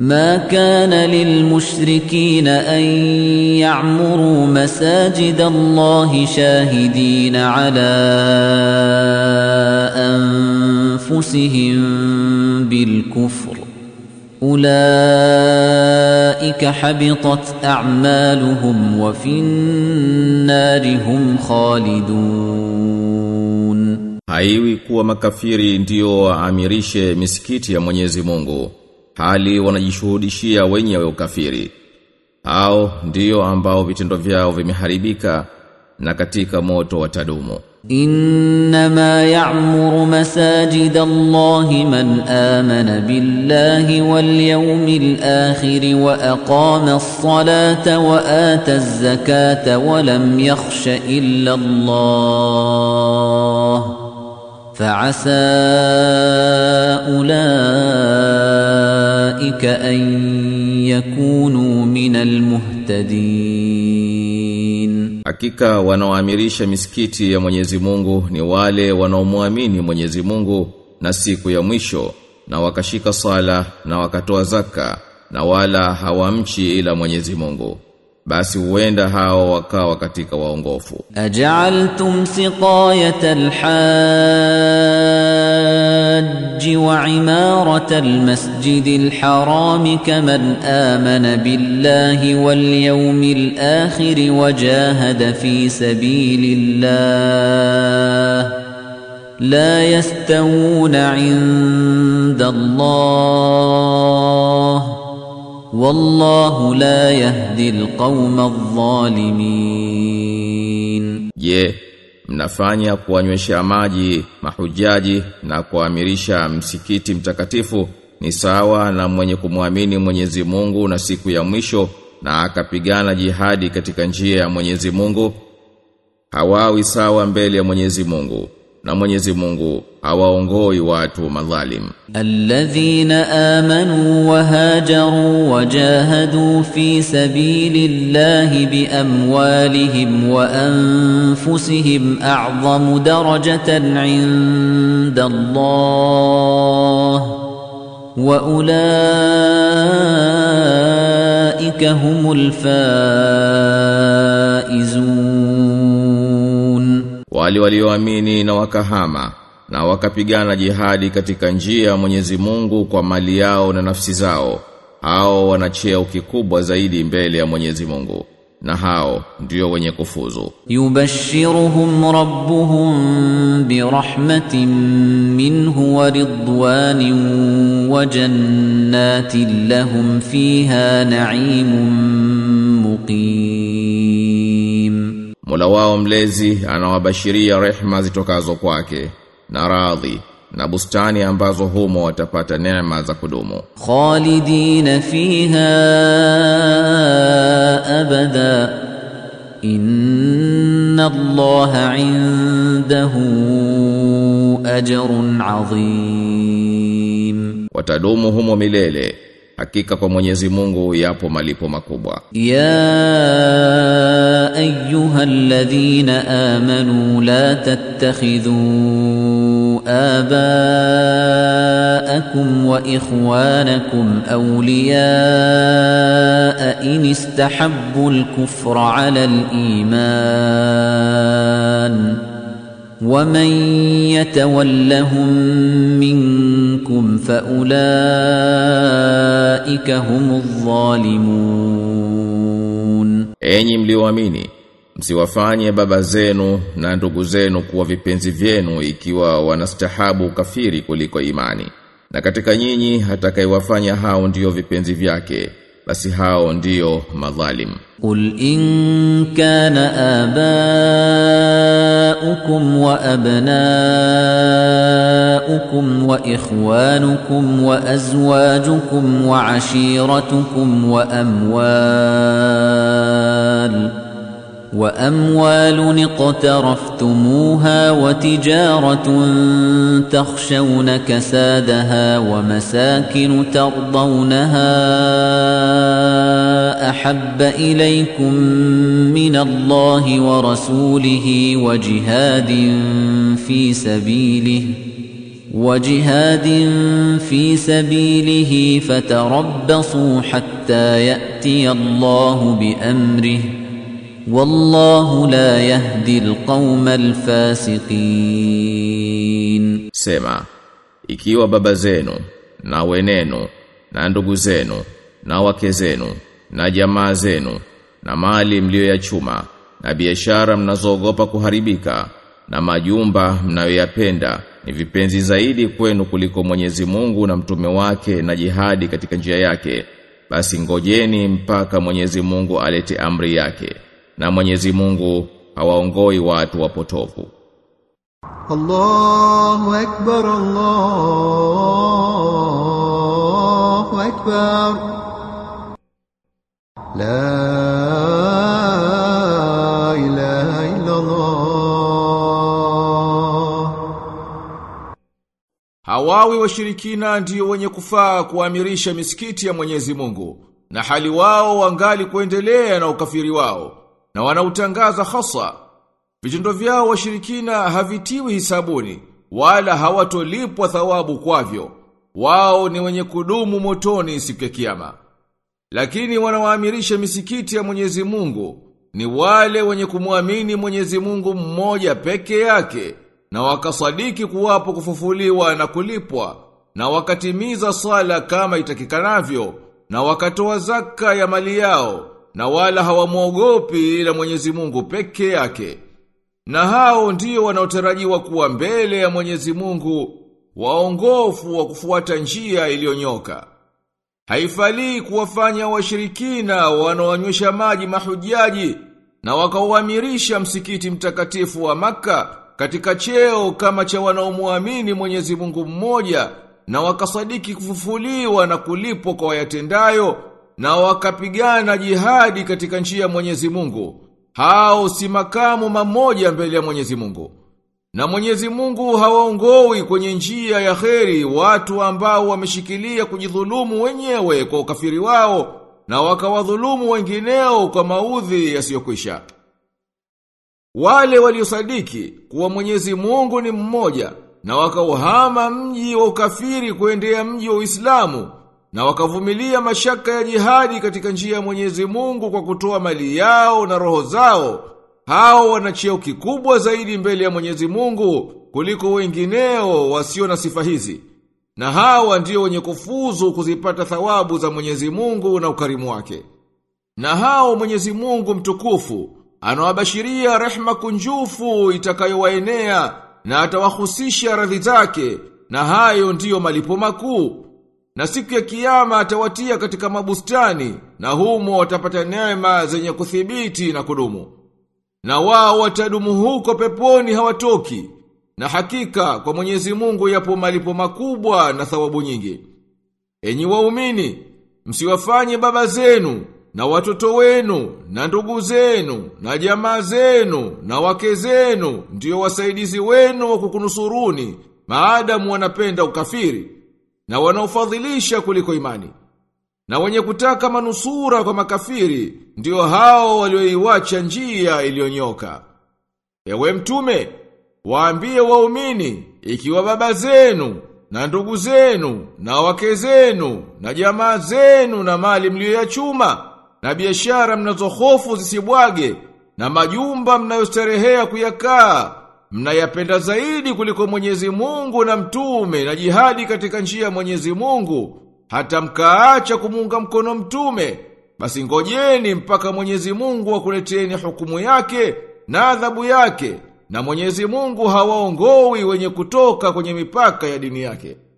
ما كان للمشركين أن يعمروا مساجد الله شاهدين على أنفسهم بالكفر أولئك حبطت أعمالهم وفي النار هم خالدون Haiwi kuwa makafiri ndio waamirishe misikiti ya Mwenyezi Mungu hali wanajishuhudishia wenyewe ukafiri hao ndio ambao vitendo vyao vimeharibika na katika moto watadumu إنما يعمر مساجد الله من آمن بالله واليوم الآخر وأقام الصلاة وآتى الزكاة ولم يخش إلا الله فعسى أولئك أن يكونوا من المهتدين Hakika wanaoamirisha misikiti ya Mwenyezi Mungu ni wale wanaomwamini Mwenyezi Mungu na siku ya mwisho na wakashika sala na wakatoa zaka na wala hawamchi ila Mwenyezi Mungu basi huenda hao wakawa katika waongofu أجعلتم سقاية الحاج وعمارة المسجد الحرام كمن آمن بالله واليوم الآخر وجاهد في سبيل الله لا يستوون عند الله والله لا يهدي القوم الظالمين Je, mnafanya kuwanywesha maji mahujaji na kuamirisha msikiti mtakatifu ni sawa na mwenye kumwamini Mwenyezi Mungu na siku ya mwisho na akapigana jihadi katika njia ya Mwenyezi Mungu? Hawawi sawa mbele ya Mwenyezi Mungu na Mwenyezi Mungu hawaongoi watu madhalim. الذين آمنوا وهاجروا وجاهدوا في سبيل الله بأموالهم وأنفسهم أعظم درجة عند الله وأولئك هم الفائزون Wale walioamini na wakahama na wakapigana jihadi katika njia ya Mwenyezi Mungu kwa mali yao na nafsi zao hao wana cheo kikubwa zaidi mbele ya Mwenyezi Mungu na hao ndio wenye kufuzu يبشرهم ربهم برحمة منه ورضوان وجنات لهم فيها نعيم مقيم Mola wao mlezi anawabashiria rehma zitokazo kwake na radhi na bustani ambazo humo watapata neema za kudumu خالدين فيها أبدا إن الله عنده أجر عظيم watadumu humo milele hakika kwa Mwenyezi Mungu yapo malipo makubwa يا أيها الذين آمنوا لا تتخذوا آباءكم وإخوانكم أولياء إن استحبوا الكفر على الإيمان ومن يتولهم منكم فأولئك هم الظالمون Enyi mlioamini msiwafanye baba zenu na ndugu zenu kuwa vipenzi vyenu ikiwa wanastahabu kafiri kuliko imani na katika nyinyi atakayewafanya hao ndiyo vipenzi vyake basi hao ndiyo madhalim قل إن كان آباؤكم وأبناؤكم وإخوانكم وأزواجكم وعشيرتكم وأموال وأموال اقترفتموها وتجارة تخشون كسادها ومساكن ترضونها أحب إليكم من الله ورسوله وجهاد في سبيله وجهاد في سبيله فتربصوا حتى يأتي الله بأمره والله لا يهدي القوم الفاسقين Sema, ikiwa baba zenu, na wenenu, na ndugu zenu, na wake zenu, na jamaa zenu, na mali mlioyachuma, na biashara mnazoogopa kuharibika, na majumba mnayoyapenda ni vipenzi zaidi kwenu kuliko Mwenyezi Mungu na mtume wake na jihadi katika njia yake, basi ngojeni mpaka Mwenyezi Mungu alete amri yake, na Mwenyezi Mungu hawaongoi watu wapotofu. الله أكبر الله أكبر لا إله إلا الله Hawawi washirikina ndiyo wenye kufaa kuamirisha misikiti ya Mwenyezi Mungu na hali wao wangali kuendelea na ukafiri wao na wanautangaza hasa vitendo vyao washirikina havitiwi hisabuni wala hawatolipwa thawabu kwavyo wao ni wenye kudumu motoni siku ya kiyama lakini wanawaamirisha misikiti ya Mwenyezi Mungu ni wale wenye kumwamini Mwenyezi Mungu mmoja peke yake na wakasadiki kuwapo kufufuliwa na kulipwa na wakatimiza sala kama itakikanavyo na wakatoa zaka ya mali yao na wala hawamwogopi ila Mwenyezi Mungu peke yake na hao ndio wanaotarajiwa kuwa mbele ya Mwenyezi Mungu waongofu wa kufuata njia iliyonyoka Haifalii kuwafanya washirikina wanaoanywesha maji mahujaji na wakauamirisha msikiti mtakatifu wa maka katika cheo kama cha wanaomuamini Mwenyezi Mungu mmoja na wakasadiki kufufuliwa na kulipwa kwa wayatendayo na wakapigana jihadi katika njia ya Mwenyezi Mungu. Hao si makamu mamoja mbele ya Mwenyezi Mungu. Na Mwenyezi Mungu hawaongoi kwenye njia ya kheri watu ambao wameshikilia kujidhulumu wenyewe kwa ukafiri wao na wakawadhulumu wengineo kwa maudhi yasiyokwisha. Wale waliosadiki kuwa Mwenyezi Mungu ni mmoja na wakauhama mji wa ukafiri kuendea mji wa Uislamu na wakavumilia mashaka ya jihadi katika njia ya Mwenyezi Mungu kwa kutoa mali yao na roho zao hao wana cheo kikubwa zaidi mbele ya Mwenyezi Mungu kuliko wengineo wasio na sifa hizi. Na hawa ndio wenye kufuzu kuzipata thawabu za Mwenyezi Mungu na ukarimu wake. Na hao Mwenyezi Mungu mtukufu anawabashiria rehma kunjufu itakayowaenea na atawahusisha radhi zake na hayo ndiyo malipo makuu. Na siku ya kiyama atawatia katika mabustani na humo watapata neema zenye kuthibiti na kudumu. Na wao watadumu huko peponi hawatoki. Na hakika kwa Mwenyezi Mungu yapo malipo makubwa na thawabu nyingi. Enyi waumini, msiwafanye baba zenu na watoto wenu na ndugu zenu na jamaa zenu na wake zenu ndio wasaidizi wenu wa kukunusuruni maadamu wanapenda ukafiri na wanaofadhilisha kuliko imani. Na wenye kutaka manusura kwa makafiri ndio hao walioiwacha njia iliyonyoka. Ewe mtume, waambie waumini ikiwa baba zenu na ndugu zenu na wake zenu na jamaa zenu na mali mlioyachuma na biashara mnazohofu zisibwage na majumba mnayostarehea kuyakaa mnayapenda zaidi kuliko Mwenyezi Mungu na mtume na jihadi katika njia ya Mwenyezi Mungu hata mkaacha kumuunga mkono mtume basi ngojeni mpaka Mwenyezi Mungu akuleteni hukumu yake na adhabu yake na Mwenyezi Mungu hawaongoi wenye kutoka kwenye mipaka ya dini yake